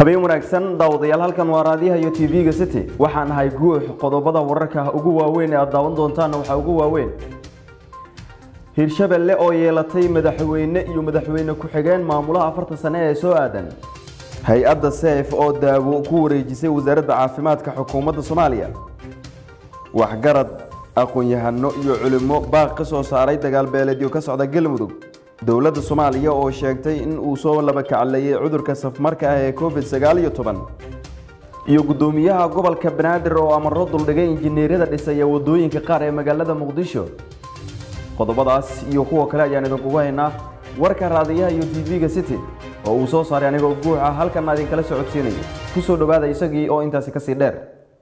habeen wanaagsan daawadayaal halkan waa raadiyaha iyo tv-ga city waxaan ahay guux qodobada wararka ugu waaweyn ee aad daawan doontaanna waxaa ugu waaweyn hirshabelle oo yeelatay madaxweyne iyo madaxweyne ku-xigeen maamulaha afartan sane ee soo aadan hay-adda seef oo daawo ku wareejisay wasaaradda caafimaadka xukuumadda soomaaliya waxgarad aqoon-yahano iyo culimo baaq ka soo saaray dagaal beeleedyo ka socda galmudug dowladda soomaaliya oo sheegtay in uu soo laba kacleeyay cudurka safmarka ah ee covid sagaal iyo toban iyo guddoomiyaha gobolka banaadir oo amaro duldhigay injineeryada dhisaya wadooyinka qaar ee magaalada muqdisho qodobadaas iyo kuwa kale ayaan idinkugu haynaa warka raadiyaha iyo tv-ga city oo uu soo saaray anigoo guux ah halkanna idinkala socodsiinaya ku soo dhowaada isagii oo intaasi kasii dheer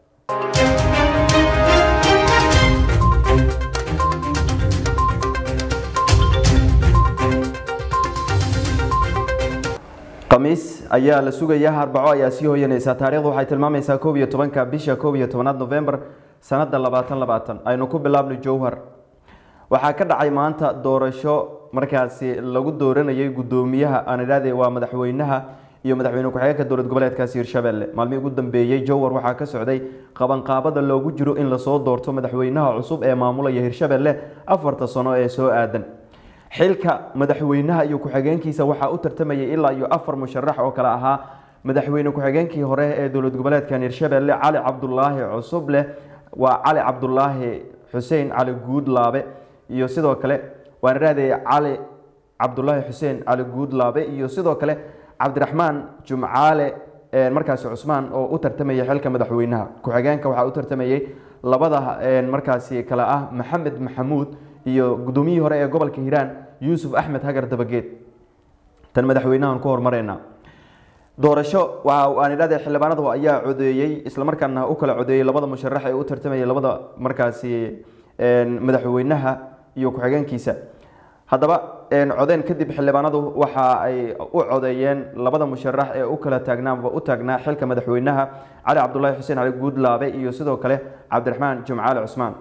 khamiis ayaa la sugayaa arbaco ayaa sii hoyanaysaa taarikhdu waxay tilmaamaysaa koob iyo tobanka bisha koob iyo tobanaad novembar sanada labaatan labaatan aynu ku bilaabno jowhar waxaa ka dhacay maanta doorasho markaasi lagu dooranayay guddoomiyaha aan idhahdee waa madaxweynaha iyo madaxweyne ku-xigeenka dowlad goboleedkaasi hirshabelle maalmihii ugu dambeeyey jowhar waxaa ka socday qabanqaabada loogu jiro in lasoo doorto madaxweynaha cusub ee maamulaya hirshabelle afarta sano ee soo aadan xilka madaxweynaha iyo ku-xigeenkiisa waxaa u tartamayay ilaa iyo afar musharax oo kale ahaa madaxweyne ku-xigeenkii hore ee dowlad goboleedkan hirshabelle cali cabdulaahi cusubleh waa cali cabdulaahi xuseen cali guudlaabe iyo sidoo kale waan idhahdee cali cabdulaahi xuseen cali guudlaabe iyo sidoo kale cabdiraxmaan jumcaale markaasi cusmaan oo u tartamayay xilka madaxweynaha ku-xigeenka waxaa u tartamayay labada markaasi kale ah maxamed maxamuud iyo guddoomiyihii hore ee gobolka hiiraan yuusuf axmed hagar dabageed tan madaxweynahan ku hormareyna doorasho waxa aan idhahde xildhibaanadu ayaa codeeyey islamarkaana u kala codeeyey labada musharax ee u tartamayay labada markaasi madaxweynaha iyo ku-xigeenkiisa haddaba codeen kadib xildhibaanadu waxa ay u codeeyeen labada musharax ee u kala taagnaaba u taagnaa xilka madaxweynaha cali cabdulaahi xuseen cali guudlaabe iyo sidoo kale cabdiraxmaan jumcaale cusmaan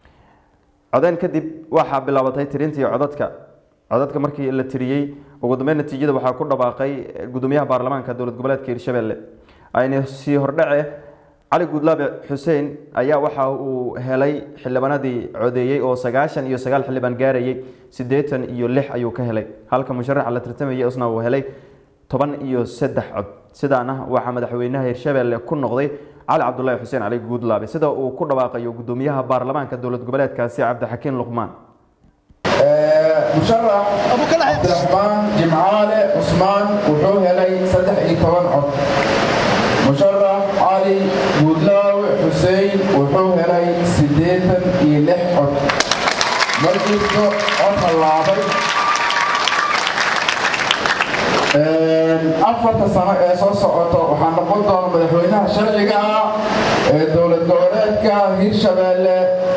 codeen kadib waxaa bilaabatay tirintii codadka codadka markii la tiriyey ugu dambeyn natiijada waxaa ku dhawaaqay gudoomiyaha baarlamaanka dowlad goboleedka hirshabelle ayna sii hordhace cali guudlaabe xuseen ayaa waxa uu helay xildhibaanadii codeeyey oo sagaashan iyo sagaal xildhibaan gaarayay siddeetan iyo lix ayuu ka helay halka musharaxa la tartamayay isna uu helay toban iyo saddex cod sidaana waxaa madaxweynaha hirshabelle ku noqday cali cabdulaahi xuseen cali guudlaabe sida uu ku dhawaaqayo gudoomiyaha baarlamaanka dowlad goboleedkaasi cabdixakiin luqmaan musharax cabdiraxmaan jimcaale cusmaan wuxuu helay saddex iyo toban cod musharax cali guudlaawe xuseen wuxuu helay siddeetan iyo lix cod markiisu cod hallaabay afarta sano ee soo socoto waxaa noqon doona madaxweynaha sharciga ah ee dowlad goboleedka hirshabelle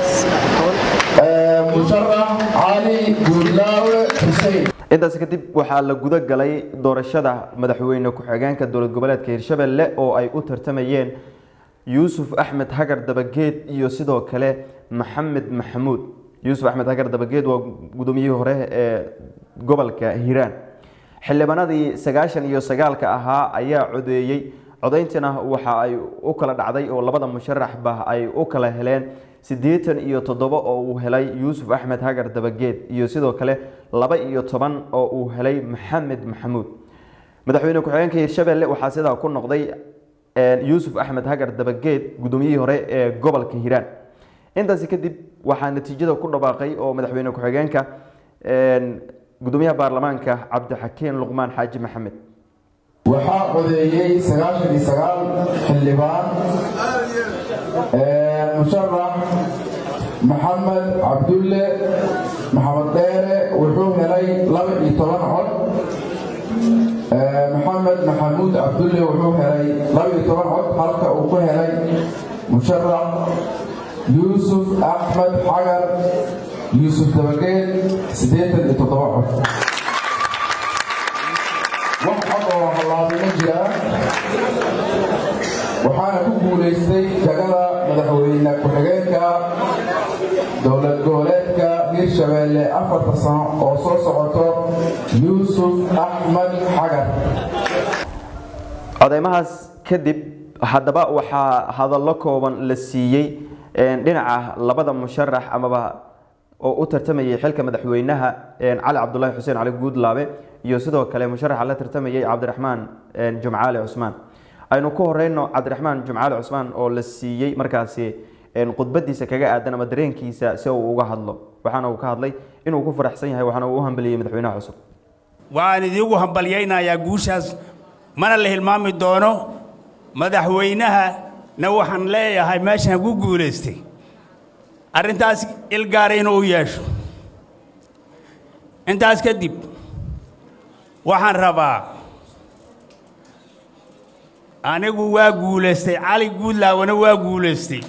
musharax cali guudlaawe xuseen intaas kadib waxaa la guda galay doorashada madaxweyne ku-xigeenka dowlad goboleedka hirshabelle oo ay u tartamayeen yuusuf axmed hagar dabageed iyo sidoo kale maxamed maxamuud yuusuf axmed hagar dabageed waa gudoomiyihii hore ee gobolka hiiraan xildhibaanadii sagaashan iyo sagaalka ahaa ayaa codeeyey codayntiina waxa ay u kala dhacday oo labada musharaxba ay u kala heleen siddeetan iyo toddoba oo uu helay yuusuf axmed hagar dabageed iyo sidoo kale laba iyo toban oo uu helay maxamed maxamuud madaxweyne ku-xigeenka hirshabelle waxaa sidaa ku noqday yuusuf axmed hagar dabageed guddoomiyihii hore ee gobolka hiiraan intaasi kadib waxaa natiijada ku dhawaaqay oo madaxweyne ku-xigeenka gudoomiyaha baarlamaanka cabdixakiin luqmaan xaaji maxamed waxaa codeeyey sagaashan iyo sagaal xildhibaan musharax maxamed cabdulle maxamed dheere wuxuu helay laba iyo toban cod maxamed maxamuud cabdulle wuxuu helay laba iyo toban cod halka uu ku helay musharax yuusuf axmed xagar yuusuf dabageed siddeetan iyo toddoba cod wax cod oo hallaabi ma jiraan waxaana ku guulaystay jagada madaxweyne ku-xigeenka dowlad goboleedka hirshabelle afarta sano oo soo socoto yuusuf axmed xagar codeymahaas kadib haddaba waxaa hadallo kooban la siiyey dhinaca labada musharax amaba oo u tartamayay xilka madaxweynaha cali cabdulaahi xuseen cali guudlaabe iyo sidoo kale musharaxa la tartamayay cabdiraxmaan jumcaale cusmaan aynu ku horeyno cabdiraxmaan jumcaale cusmaan oo la siiyey markaasi khudbadiisa kaga aadan ama dareenkiisa si uu uga hadlo waxaana uu ka hadlay inuu ku faraxsan yahay waxaana uu u hambaliyey madaxweynaha cusub waxaan idiigu hambalyaynayaa guushaas mana la hilmaami doono madaxweynahana waxaan leeyahay meeshaan ku guulaystay arrintaas ilgaara inuu u yeesho intaas kadib waxaan rabaa anigu waa guulaystay cali guudlaabana waa guulaystay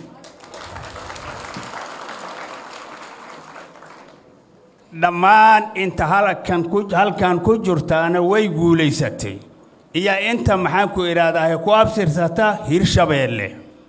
dhammaan inta halkan ku halkan ku jirtaana way guulaysatay iyo inta maxaan ku idhaahdaa ku absirsata hirshabeelle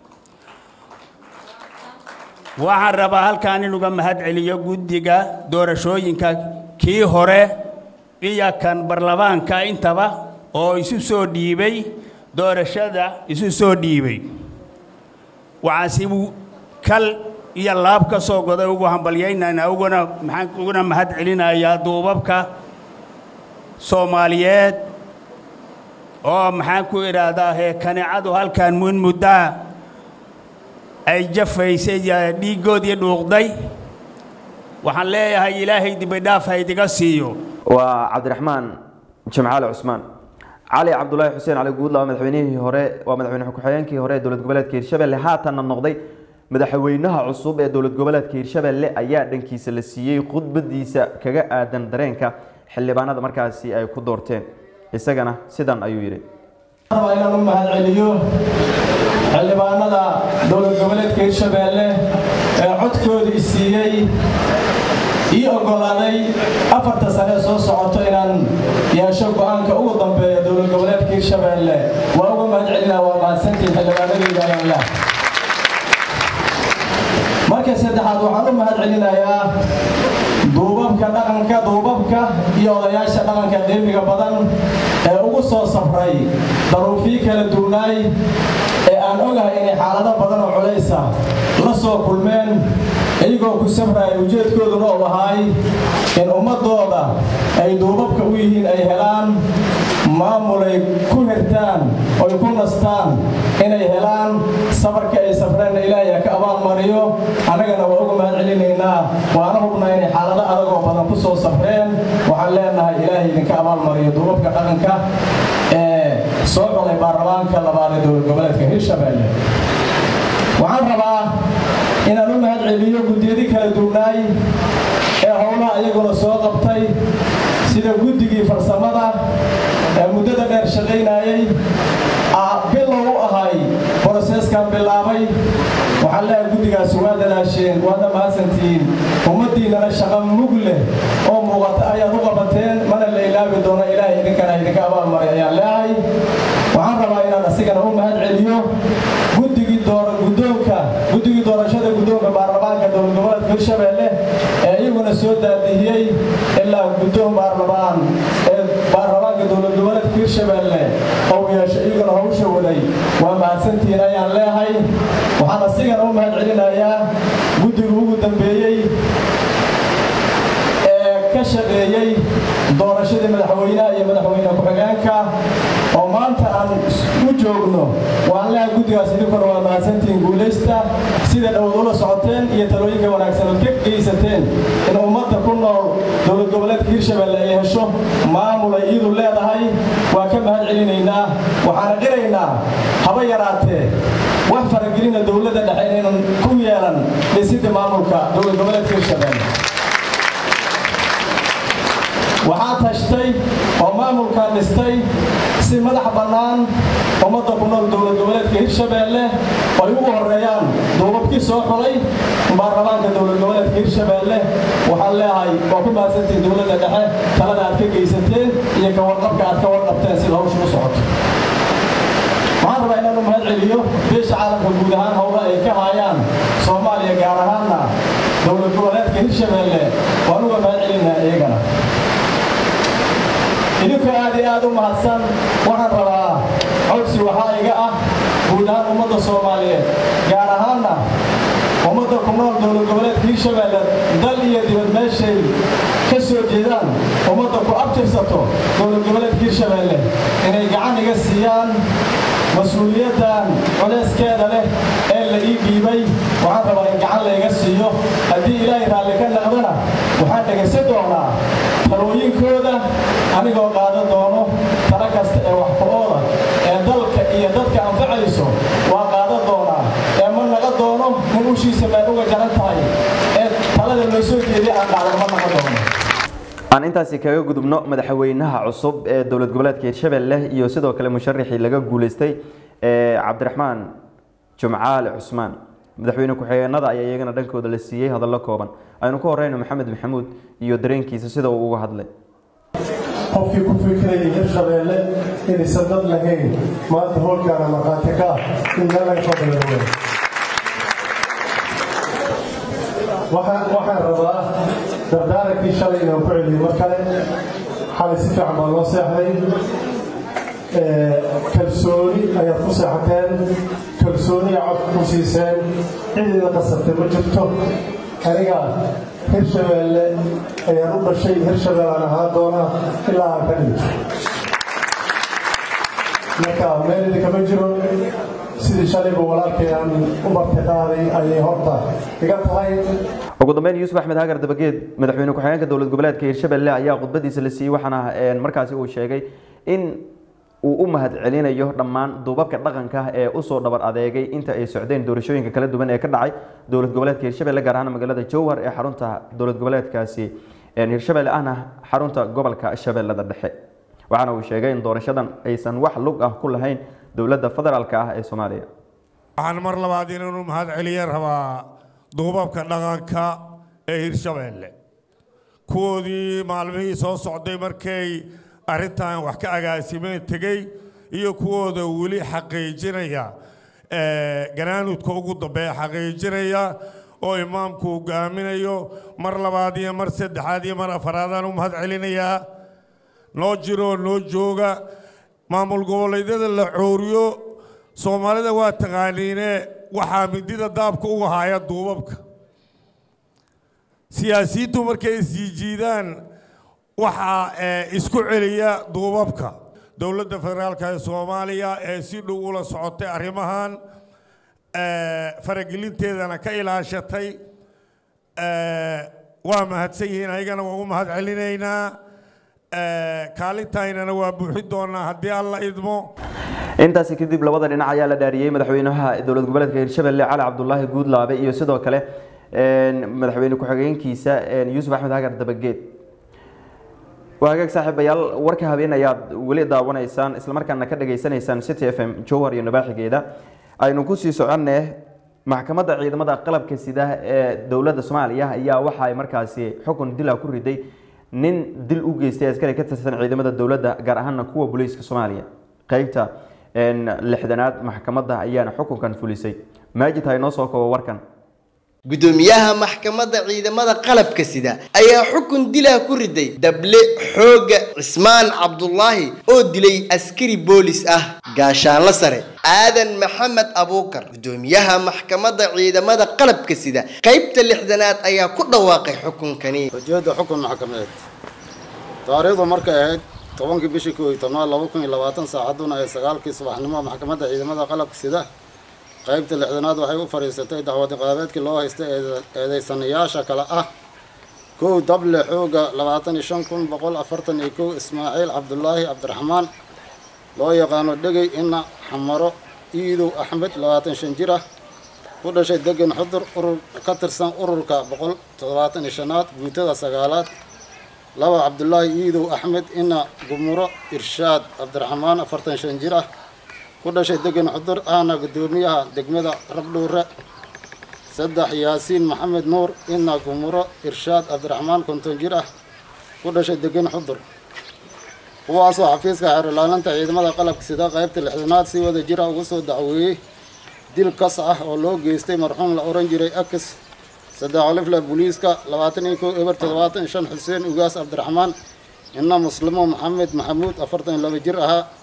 waxaan rabaa halkaan inuga mahad celiyo guddiga doorashooyinka kii hore iyo kan baarlamaanka intaba oo isu soo dhiibay doorashada isu soo dhiibay waxaan si kal iyo laab ka soo goday ugu hambalyaynaynaa uguna maxaan uguna mahad celinayaa duubabka soomaaliyeed oo maxaan ku idhaahdaa hee kaneecadu halkaan mun muddaa ay jafaysay dhiiggoodii dhuuqday waxaan leeyahay ilaahay dibidhaaf ha idiga siiyo waa cabdiraxmaan jimcaale cusmaan cali cabdulaahi xuseen cali guudlaabe madaxweynihii hore waa madaxweyne ku-xigeenkii hore ee dowlad goboleedka hirshabelle haatanna noqday madaxweynaha cusub ee dowlad goboleedka hirshabelle ayaa dhankiisa la siiyey khudbadiisa kaga aadan dareenka xildhibaanada markaasi ay ku doorteen isagana sidan ayuu yidhi inaan u mahad celiyo xildhibaanada dowlad goboleedka hirshabeelle ee codkooda i siiyey ii oggolaaday afarta sane soo socoto inaan yeesho go'aanka ugu dambeeya dowlad goboleedka hirshabeelle waa uga mahad celinaa waa mahadsantiin xildhibaanadayda ayaanlah marka saddexaad waxaan u mahad celinayaa duubabka dhaqanka duubabka iyo odayaasha dhaqanka qiimiga badan ee ugu soo safray daruufii kala duunaay ee aan ogahay inay xaalado badan oo culaysa la soo kulmeen iyagoo ku safraya ujeedkooduna uu ahaay in ummaddooda ay duubabka u yihiin ay helaan maamulay ku hirtaan oy ku nastaan inay helaan safarka ay safreenna ilaahay ha ka abaalmariyo annagana waa uga mahad celinaynaa waana hubnaa inay xaalado adagoo badan ku soo safreen waxaan leenahay ilaahay idinka abaalmariyo duubabka dhaqanka ee soo colay baarlamaanka labaad ee dowlad goboleedka hirshabeelle waxaan rabaa inaan u mahad celiyo guddiyadii kala duwnaay ee howlaha iyaguna soo qabtay sida guddigii farsamada ee muddada dheer shaqaynaayey bilow u ahay broseeskan bilaabay waxaan leeyahay guddigaasi waa dadaasheen waadna mahadsantihiin ummaddiinnana shaqo mug leh oo muuqata ayaad u qabateen mana la ilaabi doono ilaahay idinkana idinka abaalmaray ayaan leehay waxaan rabaa inaan asigana u mahad celiyo guddigii guddoonka guddigii doorashada guddoonka baarlamaanka dowlad goboleedka hirshabeelle ee iyaguna soo daadihiyey ilaa guddoon baarlamaan ee baarlamaanka dowlad goboleedka hirshabeelle oo yeesha iyaguna hawsha waday waa mahadsantihiin ayaan leehay waxaan asigana u mahad celinayaa guddiga ugu dambeeyey ka shaqeeyey doorashadii madaxweynaha iyo madaxweyne ku-xigeenka oo maanta aan u joogno waan leehay guddigaas idinkuna waa mahadsantihiin guulaysta sida dhowad ula socoteen iyo talooyinka wanaagsan ood ka geysateen in ummadda ku nool dowlad goboleedka hirshabeelle ay hesho maamul ay iyadu leedahay waa ka mahad celinaynaa waxaana qiraynaa haba yaraatee wax faragelina dowladda dhexe inaynan ku yeelan dhisidda maamulka dowlad goboleedka hirshabeelle waxaa tashtay oo maamulkan dhistay si madax bannaan ummadda ku nool dowlad goboleedka hirshabeelle ay ugu horreeyaan duubabkii soo xulay baarlamaanka dowlad goboleedka hirshabeelle waxaan leehay waa ku mahadsantiin dowladda dhexe talada aad ka geysateen iyo ka warqabka aad ka warqabteen sida hawsha u socoto waxaan rabaa inaan u mahad celiyo beesha caalamka guud ahaan howla ay ka haayaan soomaaliya gaar ahaanna dowlad goboleedka hirshabeelle waan uga mahad celinaa iyagana idinku aad iyo aad u mahadsan waxaan rabaa codsi waxaa iga ah guud ahaan ummadda soomaaliyeed gaar ahaanna ummadda ku nool dowlad goboleedka hiirshabeelle dal iyo dibad meeshay ka soo jeedaan ummadda ku abtirsato dowlad goboleedka hiirshabeelle inay gacan iga siiyaan mas-uuliyaddan culayskeeda leh ee la ii dhiibay waxaan rabaa in gacan layga siiyo haddii ilaahay raalli ka naqdana waxaan dhegaysan doonaa talooyinkooda anigoo qaadan doono tala kasta ee wax ku-ooda ee dalka iyo dadka anfacayso waa qaadan doonaa ee ma naqa doono nin ushiisa meel uga jaran tahay ee talada loo soo jeediya aan dhacdo ma naqa doono aan intaasi kaga gudubno madaxweynaha cusub ee dowlad goboleedka hiirshabelle iyo sidoo kale musharaxii laga guuleystay ee cabdiraxmaan jumcaale cusmaan madaxweyne ku-xigeenada ayaa iyagana dhankooda la siiyey hadallo kooban aynu ku horeyno maxamed maxamuud iyo dareenkiisa sida uu uga hadlay qofkii ku fikirayay hirshabeelle inaysan dad lahayn maanta howlkaana markhaati ka ah in meel laga soo balaawe waxaan rabaa dardaarankii shalay inaan ku celiyo mar kale xalay si fiican baa loo seexday kalsooni ayaad ku seexateen kalsooni aa codka ku siiseen cidiida qasabtay ma jirto aniga hirshabeelle ayaan u dhashay hirshabeellaan ahaan doonaa ilaa aan ka dhinto marka meel idinkama jiro sidii shalayba walaalkay aan u martiqaaday ayay horta iga tahay ugu dambeyn yuusuf axmed hagar dabageed madaxweyne ku-xigeenka dowlad goboleedka hiirshabelle ayaa khudbadiisa la siiyey waxaana markaasi uu sheegay in uu u mahad celinayo dhammaan duubabka dhaqanka ee usoo dhabar adeegay inta ay socdeen doorashooyinka kala duwan ee ka dhacay dowlad goboleedka hiirshabelle gaar ahaan magaalada jowhar ee xarunta dowlad goboleedkaasi hiirshabelle ahna xarunta gobolka shabeellada dhexe waxaana uu sheegay in doorashadan aysan wax lug ah ku lahayn dowladda federaalka ah ee soomaaliya waxaan mar labaad inanu mahad celiye rabaa duubabka dhaqanka ee hiirshabeelle kuwoodii maalmihii soo socday markay arrintan wax ka agaasimeen tegey iyo kuwooda weli xaqiijinaya ganaanudka ugu dambeeya xaqiijinaya oo imaamku hogaaminayo mar labaad iyo mar saddexaad iyo mar afaraadaan u mahad celinayaa noo jiroo noo jooga maamul goboleedyada la cooriyo soomaalida waa taqaaniine waxaa midida daabka uga haya duubabka siyaasiyiintu markay sii jiidaan waxaa isku celiya duubabka dowladda federaalka ee soomaaliya ee si dhow ula socotay arrimahan faragelinteedana ka ilaashatay waa mahadsan yihiin ayagana waa u mahad celinaynaa kaalintaynana waa buuxin doonaa haddii alla idmo intaasi kadib labada dhinac ayaa la dhaariyey madaxweynaha dowlad goboleedka hiirshabelle cali cabdulaahi guudlaabe iyo sidoo kale madaxweyne ku-xigeenkiisa yuusuf axmed hagar dabageed waa hagaag saaxiibayaal warka habeen ayaad weli daawanaysaan islamarkaana ka dhageysanaysaan city f m jowhar iyo nabaaxigeeda aynu kusii soconne maxkamadda ciidamada qalabka sida ee dowladda soomaaliya ayaa waxa ay markaasi xukun dila ku riday nin dil u geystay askari ka tirsan ciidamada dowladda gaar ahaana kuwa booliiska soomaaliya qeybta lixdanaad maxkamadda ayaana xukunkan fulisay maajid ha inoo soo koobo warkan gudoomiyaha maxkamadda ciidamada qalabka sida ayaa xukun dilaa ku riday dable xooga cismaan cabdulaahi oo dilay askari boolis ah gaashaanla sare aadan maxamed abuukar gudoomiyaha maxkamadda ciidamada qalabka sida qaybta lixdanaad ayaa ku dhawaaqay xukunkani ujeedda xukun maxkamadeed taariikhdu markay ahayd tobankii bishii koo iyo tobnaad laba kun iyo labaatan saacadduna ee sagaalkii subaxnimo maxkamadda ciidamada qalabka sida qaybta lixdanaad waxay u fadhiisatay dacwadi qaabeedkii loo haystay eedeysanayaasha kale ah kow dable xooga labaatan iyo shan kun boqol afartan iyo kow ismaaciil cabdulaahi cabdiraxmaan loo yaqaano dhegey ina xamaro iidow axmed labaatan shan jir ah ku dhashay degan xudur urur ka tirsan ururka boqol toddobaatan iyo shanaad guutada sagaalaad laba cabdulaahi iidow axmed ina gumuro irshaad cabdiraxmaan afartan shan jir ah ku dhashay degan xudur ahna gudoomiyaha degmada rabdhuure saddex yaasiin maxamed nuur ina gumuro irshaad cabdiraxmaan konton jir ah ku dhashay degan xudur kuwaasoo xafiiska xeerlaalinta ciidamada qalabka sida qaybta lixdanaad si wada jira ugu soo dacweeyey dil kas ah oo loo geystay marxuum la oran jiray akis saddex olifle booliiska labaatan iyo kow eber toddobaatan iyo shan xuseen ugaas cabdiraxmaan ina muslimo maxamed maxamuud afartan iyo laba jir ahaa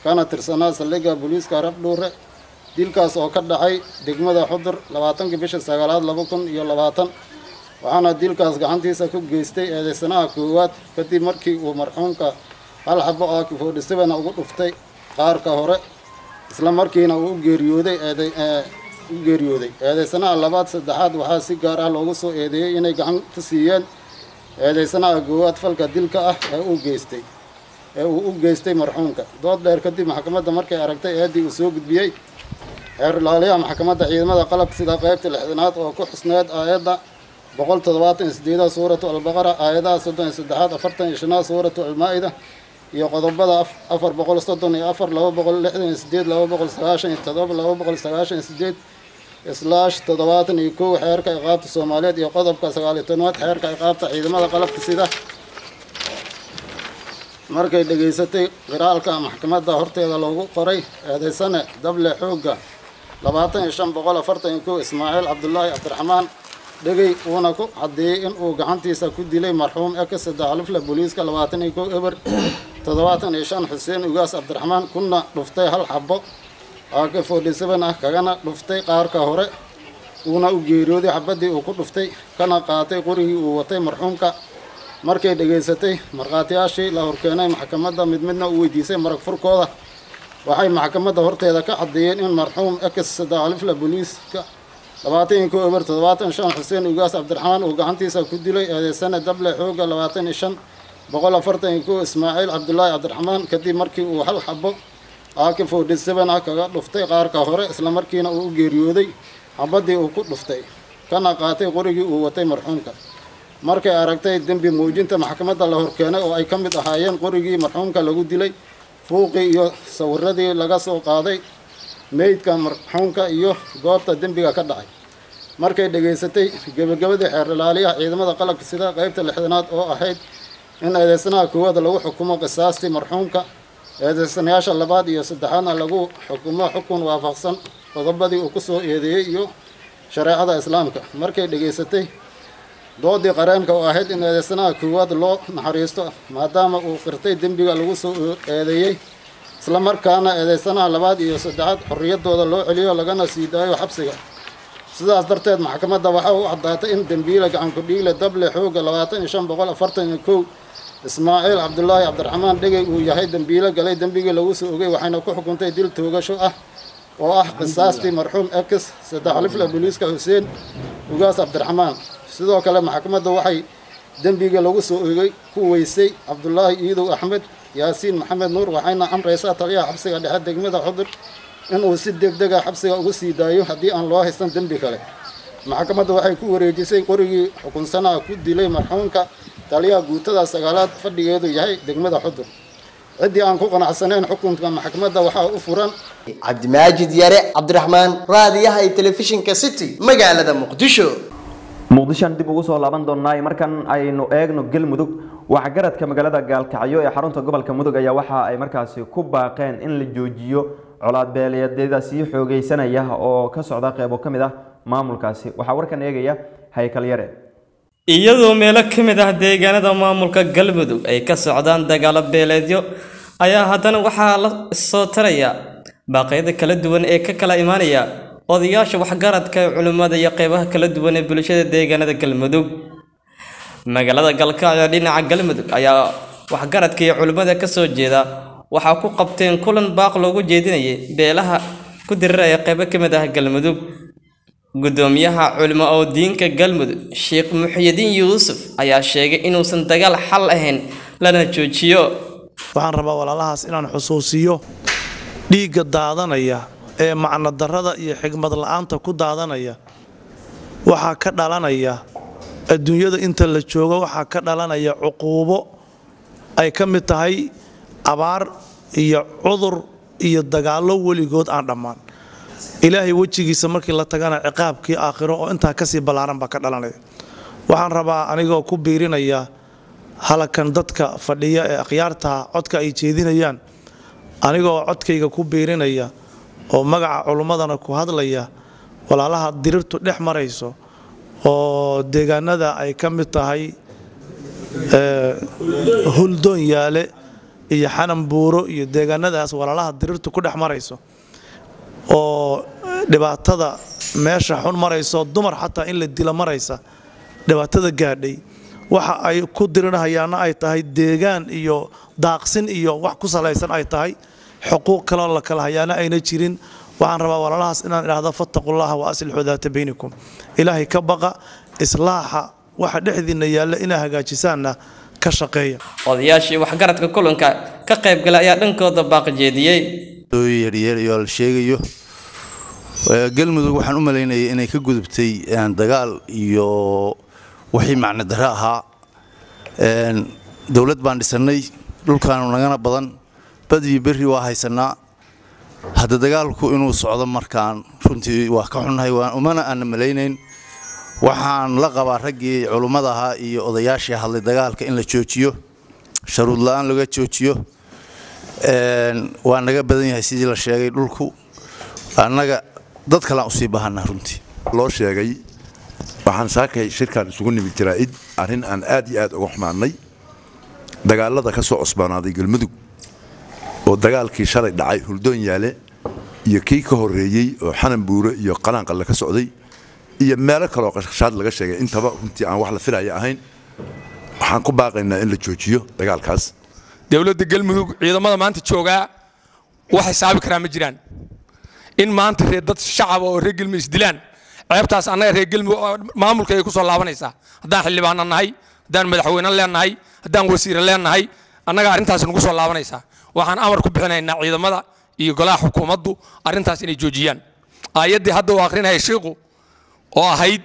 kana tirsanaa saldhigga booliiska rabdhuure dilkaas oo ka dhacay degmada xudur labaatankii bisha sagaalaad laba kun iyo labaatan waxaana dilkaas gacantiisa ku geystay eedeysanaha koowaad kadib markii uu marxuumka hal xabo oo kifoodhisabana ugu dhuftay qaarka hore isla markiina uu u geeriyooday eeday u geeriyooday eedeysanaha labaad saddexaad waxaa si gaar ah loogu soo eedeeyey inay gacan ka siiyeen eedeysanaha koowaad falka dilka ah ee uu geystay ee uu u geystay marxuumka dood dheer kadib maxkamadda markay aragtay eeddii uu soo gudbiyey xeer ilaaliyaha maxkamadda ciidamada qalabka sida qaybta lixdanaad oo ku xusneed aayadda boqol toddobaatan iyo sideedaad suuratu albaqara aayadaha soddon iyo saddexaad afartan iyo shanaad suuratu almaa-ida iyo qodobada afar boqol soddon iyo afar laba boqol lixdan iyo sideed laba boqol sagaashan iyo todoba laba boqol sagaashan iyo sideed islaash toddobaatan iyo kow xeerka iqaabta soomaaliyeed iyo qodobka sagaal iyo tobnaad xeerka iqaabta ciidamada qalabka sida markay dhegaysatay qiraalka maxkamadda horteeda loogu qoray eedeysane dable xoogga labaatan iyo shan boqol afartan iyo kow ismaaciil cabdulaahi cabdiraxmaan dhegey uuna ku caddeeyey in uu gacantiisa ku dilay marxuum eka saddexalifle booliiska labaatan iyo kow eber toddobaatan iyo shan xuseen ugaas cabdiraxmaan kuna dhuftay hal xabo ak forty seven ah kagana dhuftay qaarka hore uuna u geeriyooday xabadii uu ku dhuftay kana qaatay qorigii uu watay marxuumka markay dhegaysatay markhaatiyaashii la horkeenay maxkamadda mid midna u weydiisay marag furkooda waxay maxkamadda horteeda ka caddeeyeen in marxuum ex saddexalifle booliiska labaatan iyo kow eber toddobaatan shan xuseen ugaas cabdiraxmaan uu gacantiisa ku dilay eedeysane dable xoogga labaatan iyo shan boqol afartan iyo kow ismaaciil cabdulaahi cabdiraxmaan kadib markii uu hal xabo ak forty seven ah kaga dhuftay qaarka hore islamarkiina uu u geeriyooday xabadii uu ku dhuftay kana qaatay qorigii uu watay marxuumka markay aragtay dembi muujinta maxkamadda la horkeenay oo ay ka mid ahaayeen qorigii marxuumka lagu dilay fuuqii iyo sawiradii laga soo qaaday meydka marxuumka iyo goobta dembiga ka dhacay markay dhegaysatay gebagabadii xeer ilaaliyaha ciidamada qalabka sida qaybta lixdanaad oo ahayd in eedeysanaha koowaad lagu xukumo qisaastii marxuumka eedeysanayaasha labaad iyo saddexaadna lagu xukumo xukun waafaqsan qodobadii uu ku soo eedeeyey iyo shareecada islaamka markay dhegaysatay doodii qareenka oo ahayd in eedeysanaha koowaad loo naxariisto maadaama uu qirtay dembiga lagu soo eedeeyey isla markaana eedeysanaha labaad iyo saddexaad xorriyaddooda loo celiyo lagana sii daayo xabsiga sidaas darteed maxkamadda waxaa u caddaatay in dembiile gacankudhiigle dable xoogga labaatan iyo shan boqol afartan iyo kow ismaaciil cabdulaahi cabdiraxmaan dhegey uu yahay dembiile galay dembigii lagu soo ogay waxayna ku xukuntay dil toogasho ah oo ah qisaastii marxuum ex saddexlifle booliiska xuseen ugaas cabdiraxmaan sidoo kale maxkamadda waxay dembiga lagu soo ogay ku weysay cabdulaahi iidow axmed yaasiin maxamed nuur waxayna amraysaa taliyaha xabsiga dhexe degmada xudur inuu si degdega xabsiga ugu sii daayo haddii aan loo haysan dembi kale maxkamadda waxay ku wareejisay qorigii xukunsanaha ku dilay marxuumka taliyaha guutada sagaalaad fadhigeedu yahay degmada xudur ciddii aan ku qanacsanayn xukunka maxkamadda waxaa u furan cabdimaajid yare cabdiraxmaan raadiyaha iyo telefishinka city magaalada muqdisho muqdishoan dib ugu soo laaban doonaa markan aynu eegno galmudug waxgaradka magaalada gaalkacyo ee xarunta gobolka mudug ayaa waxa ay markaasi ku baaqeen in la joojiyo colaad beeleedyada sii xoogeysanaya oo ka socda qeybo ka mid ah maamulkaasi waxaa warkan eegaya haykal yare iyadoo meelo ka mid ah deegaanada maamulka galmudug ay ka socdaan dagaalo beeleedyo ayaa haddana waxaa la soo taraya baaqyada kala duwan ee ka kala imaanaya odayaasha waxgaradka culimmada iyo qeybaha kala duwan ee bulshada deegaanada galmudug magaalada galkacyo dhinaca galmudug ayaa waxgaradka iyo culimmada ka soo jeeda waxaa ku qabteen kulan baaq loogu jeedinayay beelaha ku diriraya qeybo ka mid ah galmudug gudoomiyaha culimo oo diinka galmudug sheekh muxyidiin yuusuf ayaa sheegay inuusan dagaal xal ahayn lana joojiyo waxaan rabaa walaalahaas inaan xusuusiyo dhiigga daadanaya ee macno darrada iyo xigmad la'aanta ku daadanaya waxaa ka dhalanaya adduunyada inta la joogo waxaa ka dhalanaya cuquubo ay ka mid tahay abaar iyo cudur iyo dagaallo weligood aan dhammaan ilaahay wejigiisa markii la tagana ciqaabkii aakhiro oo intaa kasii ballaaran baa ka dhalanaya waxaan rabaa anigoo ku biirinaya halakan dadka fadhiya ee akhyaartaha codka ay jeedinayaan anigoo codkayga ku biirinaya oo magaca culummadana ku hadlaya walaalaha dirirtu dhex marayso oo deegaanada ay ka mid tahay huldoon yaale iyo xanan buuro iyo deegaanadaas walaalaha dirirtu ku dhex marayso oo dhibaatada meesha xun marayso dumar xataa in la dila maraysa dhibaatada gaadhay waxa ay ku dirinahayaana ay tahay deegaan iyo daaqsin iyo wax ku salaysan ay tahay xuquuq kaloo la kala hayaana ayna jirin waxaan rabaa walaalahaas inaan idhaahdo fattaqullaha wa aslixuu daata baynikum ilaahay ka baqa islaaxa waxa dhexdiinna yaalla inaa hagaajisaanna ka shaqeeya odayaashii waxgaradka kulanka ka qaybgalay ayaa dhankooda baaqjeediyey yaryarayoo la sheegayo galmudug waxaan u malaynayay inay ka gudubtay dagaal iyo wixii macno darro ahaa dowlad baan dhisannay dhulkaanu nagana badan bad iyo berri waa haysannaa hadda dagaalku inuu socdo markaan runtii waa ka xunnahay umana aana malaynayn waxaan la qabaa raggii culummada ahaa iyo odayaashii hadlay dagaalka in la joojiyo sharuud la'aan laga joojiyo waa naga badan yahay sidii la sheegay dhulku annaga dad kalean usii bahanaa runtii loo sheegay waxaan saakay shirkan isugu nimid jaraa'id arrin aan aad iyo aad uga xumaannay dagaallada ka soo cusbaanaaday galmudug oo dagaalkii shalay dhacay huldoon yaale iyo kii ka horreeyey oo xanan buure iyo qalaanqalle ka socday iyo meelo kaleoo qashqashaad laga sheegay intaba runtii aan wax la filaya ahayn waxaan ku baaqaynaa in la joojiyo dagaalkaas dowladda galmudug ciidamada maanta joogaa wax xisaabi karaa ma jiraan in maanta reer dad shacaba oo reer galmudug isdilaan ceebtaas annaga reer galmudug maamulka ay ku soo laabanaysaa haddaan xildhibaana nahay haddaan madaxweyne leenahay haddaan wasiire leenahay annaga arrintaas nagu soo laabanaysaa waxaan amar ku bixinaynaa ciidamada iyo golaha xukuumaddu arrintaas inay joojiyaan aayaddii hadda uu akhrinaya shiiqu oo ahayd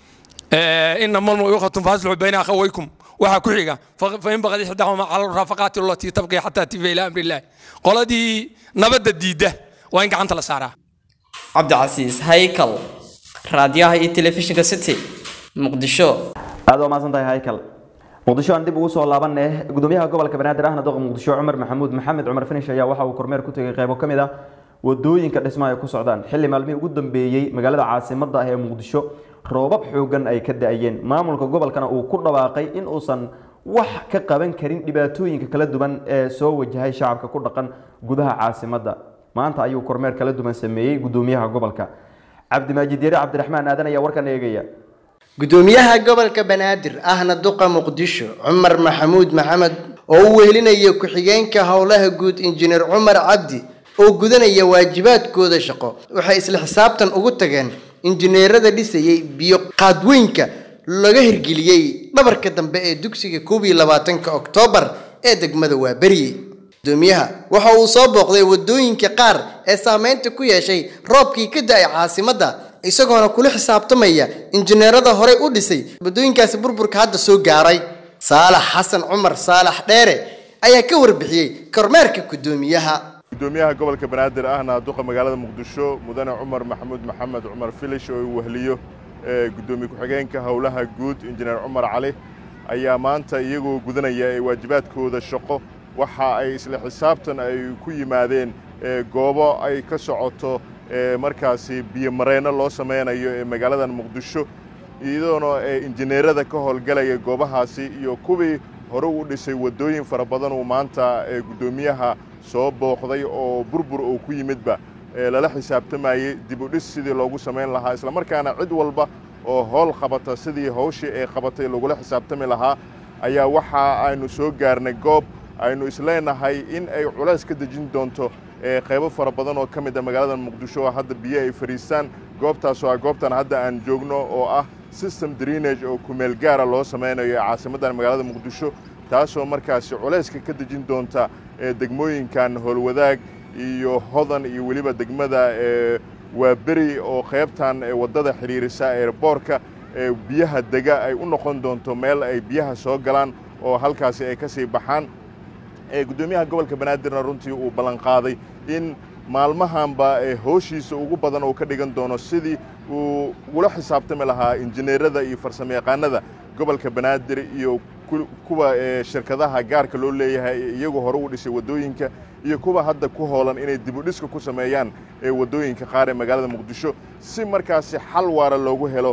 inama almuuqatun faaslixu bayna akhawaykum waxaa ku xiga fain baqad ixdaahuma cala raafaqaati allatii tabqi xataa tifa ilaa amri illaahi qoladii nabadda diidda waa in gacanta la saaraa cabdicasiis haykal raadiyaha iyo telefishinka city muqdisho aad waa mahadsan tahay haykal muqdisho aan dib ugu soo laabaneh gudoomiyaha gobolka banaadir ahna doqa muqdisho cumar maxamuud maxamed cumar finish ayaa waxa uu kormeer ku tegay qaybo ka mid ah wadooyinka dhismaha ay ku socdaan xilli maalmihii ugu dambeeyey magaalada caasimadda ah ee muqdisho roobab xoogan ay ka da-ayeen maamulka gobolkana uu ku dhawaaqay in uusan wax ka qaban karin dhibaatooyinka kala duwan ee soo wajahay shacabka ku dhaqan gudaha caasimadda maanta ayuu kormeer kala duwan sameeyey gudoomiyaha gobolka cabdimaajid yare cabdiraxmaan aadan ayaa warkan eegaya gudoomiyaha gobolka banaadir ahna duqa muqdisho cumar maxamuud maxamed oo u wehelinaya ku-xigeenka howlaha guud injineer cumar cabdi oo gudanaya waajibaadkooda shaqo waxay isla xisaabtan ugu tageen injineerada dhisayay biyo qaadweynka laga hirgeliyey dhabarka dambe ee dugsiga koob iyo labaatanka oktoobar ee degmada waaberiye gudoomiyaha waxa uu soo booqday wadooyinka qaar ee saameynta ku yeeshay roobkii ka da-ay caasimadda isagoona kula xisaabtamaya injineerada horey u dhisay wadooyinkaasi burburka hadda soo gaaray saalax xasan cumar saalax dheere ayaa ka warbixiyey kormeerka gudoomiyaha gudoomiyaha gobolka banaadir ahna duqa magaalada muqdisho mudane cumar maxamuud maxamed cumar filish oo uu wehliyo gudoomiye ku-xigeenka howlaha guud injineer cumar cali ayaa maanta iyagoo gudanaya ee waajibaadkooda shaqo waxa ay isla xisaabtan ay ku yimaadeen goobo ay ka socoto markaasi biyomareenno loo samaynayo ee magaaladan muqdisho iyadoona injineerada ka howlgalaya goobahaasi iyo kuwii hore u dhisay waddooyin fara badan uu maanta guddoomiyaha soo booqday oo burbur uu ku yimidba lala xisaabtamayey dib u dhis sidii loogu samayn lahaa islamarkaana cid walba oo howl qabata sidii hawshii ay qabatay lagula xisaabtami lahaa ayaa waxa aynu soo gaarnay goob aynu isleenahay in ay culays ka dejin doonto qaybo fara badan oo ka mid a magaalada muqdisho oo hadda biyo ay fadhiistaan goobtaasoo ah goobtan hadda aan joogno oo ah system drenage oo kumeel gaara loo samaynayo ee caasimaddan magaalada muqdisho taasoo markaasi culayska ka dejin doonta degmooyinkan howlwadaag iyo hodan iyo weliba degmada waa beri oo qaybtan waddada xidhiirisa eerboorka biyaha dega ay u noqon doonto meel ay biyaha soo galaan oo halkaasi ay ka sii baxaan guddoomiyaha gobolka banaadirna runtii uu ballanqaaday in maalmahanba hooshiisa ugu badan uu ka dhigan doono sidii uu ugula xisaabtami lahaa injineerada iyo farsamayaqaanada gobolka banaadir iyo kuwa shirkadaha gaarka loo leeyahay ee iyagu hore u dhisay waddooyinka iyo kuwa hadda ku hoolan inay dib u dhiska ku sameeyaan waddooyinka qaar ee magaalada muqdisho si markaasi xal waara loogu helo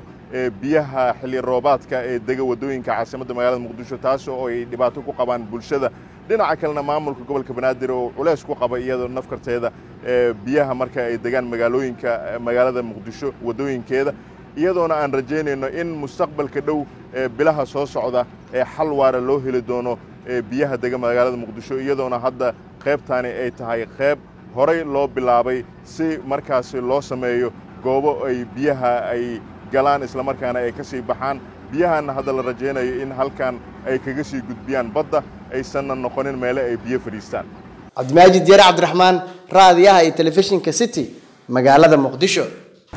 biyaha xilli roobaadka ee dega waddooyinka caasimadda magaalada muqdisho taas oo ay dhibaato ku qabaan bulshada dhinaca kalena maamulka gobolka banaadir oo culays ku qaba iyadoo nafkarteeda biyaha marka ay degaan magaalooyinka magaalada muqdisho waddooyinkeeda iyadoona aan rajaynayno in mustaqbalka dhow bilaha soo socda ee xal waara loo heli doono biyaha dega magaalada muqdisho iyadoona hadda qaybtaani ay tahay qayb horay loo bilaabay si markaasi loo sameeyo goobo ay biyaha ay galaan islamarkaana ay ka sii baxaan biyahanna hadda la rajaynayo in halkan ay kaga sii gudbiyaan badda aysanna noqonin meele ay biyo fadhiistaan cabdimaajid yare cabdiraxmaan raadiyaha iyo telefishinka city magaalada muqdisho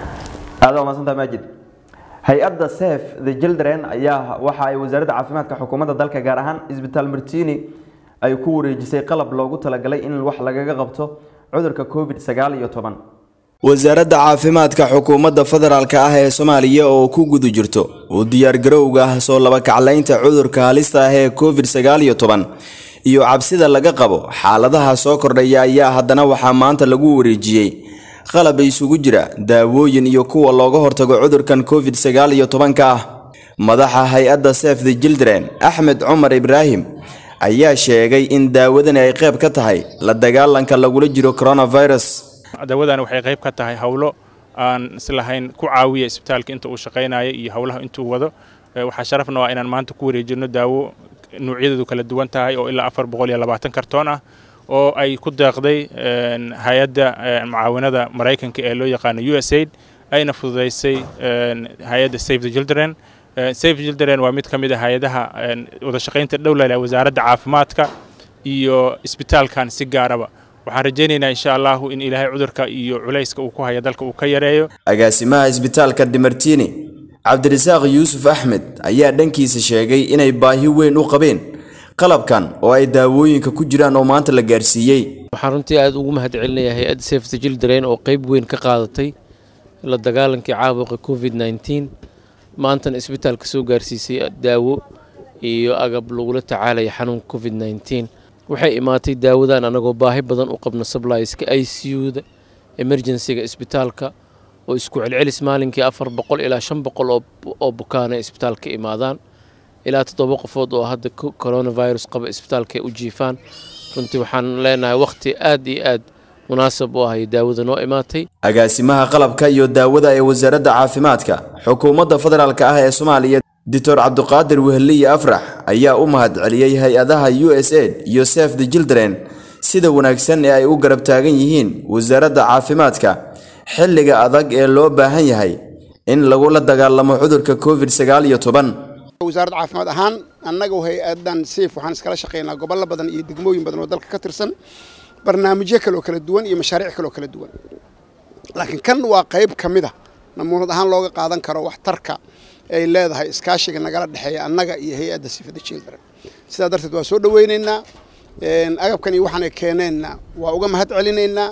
aada umaadsantaa maajid hay-adda sef the children ayaa waxa ay wasaaradda caafimaadka xukuumadda dalka gaar ahaan isbitaal martini ay ku wareejisay qalab loogu talagalay in wax lagaga qabto cudurka covid sagaal iyo toban wasaaradda caafimaadka xukuumadda federaalk ah ee soomaaliya oo ku guda jirto u diyaargarowga soo labakaclaynta cudurka halista ah ee covid sagaal iyo toban iyo cabsida laga qabo xaaladaha soo kordhaya ayaa haddana waxaa maanta lagu wareejiyey qalab isugu jira daawooyin iyo kuwa looga hortago cudurkan covid sagaal iyo tobanka ah madaxa hay-adda sef the children axmed cumar ibraahim ayaa sheegay in daawadani ay qayb ka tahay la dagaalanka lagula jiro coronavirus daawadani waxay qayb ka tahay howlo aan islahayn ku caawiya isbitaalka inta uu shaqaynayo iyo howlaha intuu wado waxaa sharafna waa inaan maanta ku wareejino daawo nuucyadeedu kala duwan tahay oo ilaa afar boqol iyo labaatan kartoon ah oo ay ku deeqday hay-adda mucaawinada maraykanka ee loo yaqaano u s aid ayna fududaysay hay-adda save the children save the children waa mid ka mid a hay-adaha wada shaqaynta dhowlale wasaaradda caafimaadka iyo isbitaalkan si gaaraba waxaan rajaynaynaa insha allahu in ilaahay cudurka iyo culayska uu ku haya dalka uu ka yareeyo agaasimaha isbitaalka dimartini cabdirasaaq yuusuf axmed ayaa dhankiisa sheegay inay baahi weyn u qabeen qalabkan oo ay daawooyinka ku jiraan oo maanta la gaarsiiyey waxaan runtii aad ugu mahad celinayaa hay-adda safety children oo qayb weyn ka qaadatay la dagaalankii caabuqa covid nneteen maantana isbitaalka soo gaarsiisay daawo iyo agab lagula tacaalaya xanuunka covid nneteen waxay imaatay daawadan anagoo baahi badan u qabno sublieska i c u-da emergencyga isbitaalka oo isku celcelis maalinkii afar boqol ilaa shan boqol oo bukaana isbitaalka imaadaan ilaa toddoba qofood oo hadda coronavirus qaba isbitaalka u jiifaan runtii waxaan leenahay wakhti aad iyo aad munaasab u ahay daawada noo imaatay agaasimaha qalabka iyo daawada ee wasaaradda caafimaadka xukuumadda federaalk ah ee soomaaliya doctor cabdiqaadir wehliye afrax ayaa u mahad celiyey hay-adaha u s aid iyo sef the children sida wanaagsan ee ay u garab taagan yihiin wasaaradda caafimaadka xilliga adag ee loo baahan yahay in lagula dagaalamo cudurka covid sagaal iyo toban wasaaradda caafimaad ahaan annaga hay-adan siif waxaan iskala shaqaynaa gobollo badan iyo degmooyin badan oo dalka ka tirsan barnaamijyo kale oo kala duwan iyo mashaariic kale oo kala duwan laakiin kan waa qayb ka mid a namuunad ahaan looga qaadan karo waxtarka ay leedahay iskaashiga nagala dhexeeya annaga iyo hay-adda sifada children sidaa darteed waa soo dhoweynaynaa agabkan iyo waxaan ay keeneenna waa uga mahad celinaynaa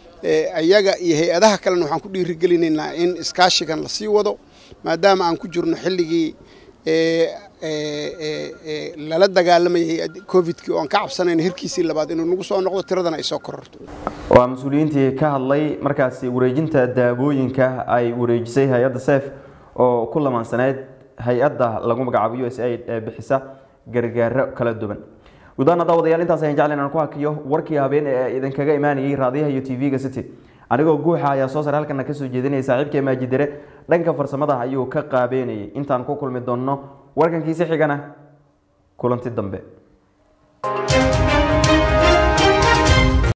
ayaga iyo hay-adaha kalena waxaan ku dhiirigelinaynaa in iskaashigan lasii wado maadaama aan ku jirno xilligii lala dagaalamayay covidkii oo aan ka cabsanayno hirkiisii labaad inuu nagu soo noqdo tiradana ay soo kororto waa mas-uuliyiintii ka hadlay markaasi wareejinta daawooyinka ay wareejisay hay-adda sef oo ku lamaansaneyd hay-adda lagu magacaabo u s aid ee bixisa gargaaro kala duwan gudaana daawadayaal intaas ayaan jeclayn aan ku hakiyo warkii habeen ee idinkaga imaanayay raadiyaha iyo tv-ga city anigoo guuxa ayaa soo sar halkana kasoo jeedinaya saaxiibkee maajidere dhanka farsamada ayuu ka qaabeynayay intaan ku kulmi doonno warkankiisi xigana kulanti dambe